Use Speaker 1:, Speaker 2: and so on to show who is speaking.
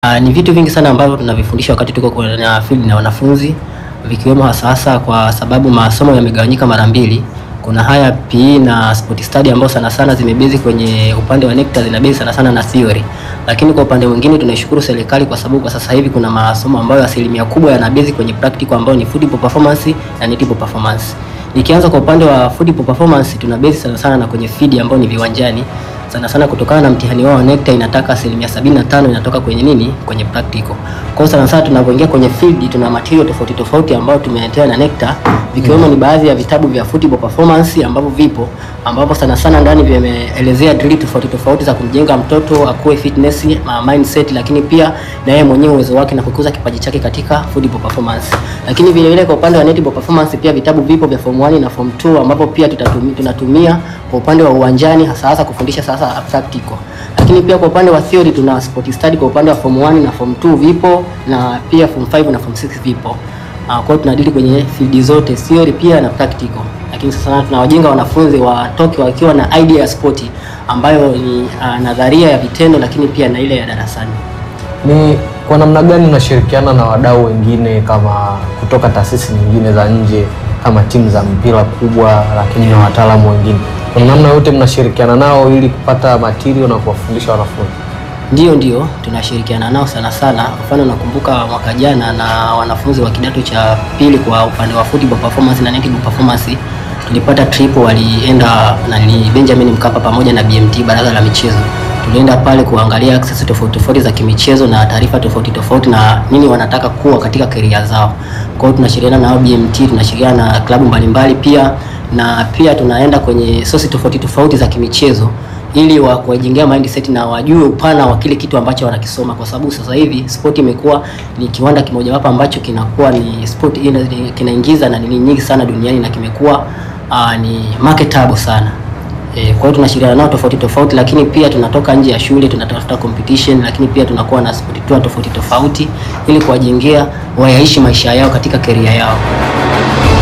Speaker 1: Uh, ni vitu vingi sana ambavyo tunavifundisha wakati tuko kwenye field na wanafunzi vikiwemo hasa hasa kwa sababu masomo yamegawanyika mara mbili. Kuna haya PE na sport study ambao sana sana zimebezi kwenye upande wa NECTA zinabezi sana sana na theory. Lakini kwa upande mwingine tunaishukuru serikali kwa sababu kwa sasa hivi kuna masomo ambayo asilimia kubwa yanabezi kwenye practical ambayo ni football performance na netball performance. Nikianza kwa upande wa football performance tunabezi sana sana na kwenye field ambayo ni viwanjani sana sana kutokana na mtihani wao wa NECTA inataka asilimia 75 inatoka kwenye nini? Kwenye practical. Kwa hiyo sana sana tunapoingia kwenye field tuna material tofauti tofauti ambayo tumeletewa na NECTA vikiwemo ni baadhi ya vitabu vya football performance ambavyo vipo ambapo sana sana ndani vimeelezea drill tofauti tofauti za kumjenga mtoto akuwe fitness ma mindset, lakini pia na yeye mwenyewe uwezo wake na kukuza kipaji chake katika football performance. Lakini vile vile kwa upande wa netball performance pia vitabu vipo vya form 1 na form 2 ambapo pia tutatumia, tunatumia kwa upande wa uwanjani hasa hasa kufundisha sasa practical. Lakini pia kwa upande wa theory tuna sport study kwa upande wa form 1 na form 2 vipo na pia form 5 na form 6 vipo. Uh, kwa hiyo tunadili kwenye field zote theory pia na practical. Lakini sasa tunawajenga wanafunzi watoke wakiwa na idea ya sport ambayo ni uh, nadharia ya vitendo lakini pia na ile ya darasani.
Speaker 2: Ni kwa namna gani unashirikiana na wadau wengine kama kutoka taasisi nyingine za nje kama timu za mpira kubwa, lakini na wataalamu wengine, kwa namna yote mnashirikiana nao ili kupata material na kuwafundisha wanafunzi?
Speaker 1: Ndio, ndio tunashirikiana nao sana sana. Mfano, nakumbuka mwaka jana na wanafunzi wa kidato cha pili kwa upande wa football performance na netball performance tulipata trip, walienda na ni Benjamin Mkapa pamoja na BMT baraza la michezo. Tulienda pale kuangalia access tofauti tofauti za kimichezo na taarifa tofauti tofauti na nini wanataka kuwa katika career zao. Kwa hiyo tunashirikiana nao BMT, tunashirikiana na klabu mbalimbali pia na pia tunaenda kwenye sosi tofauti tofauti za kimichezo ili wa kuwajengea mindset na wajue upana wa kile kitu ambacho wanakisoma, kwa sababu sasa hivi sport imekuwa ni kiwanda kimojawapo ambacho kinakuwa ni sport kinaingiza na nini nyingi sana duniani na kimekuwa uh, ni marketable sana. E, kwa hiyo tunashirikiana nao tofauti tofauti, lakini pia tunatoka nje ya shule tunatafuta competition, lakini pia tunakuwa na sport tour tofauti tofauti ili kuwajengea wayaishi maisha yao katika career yao.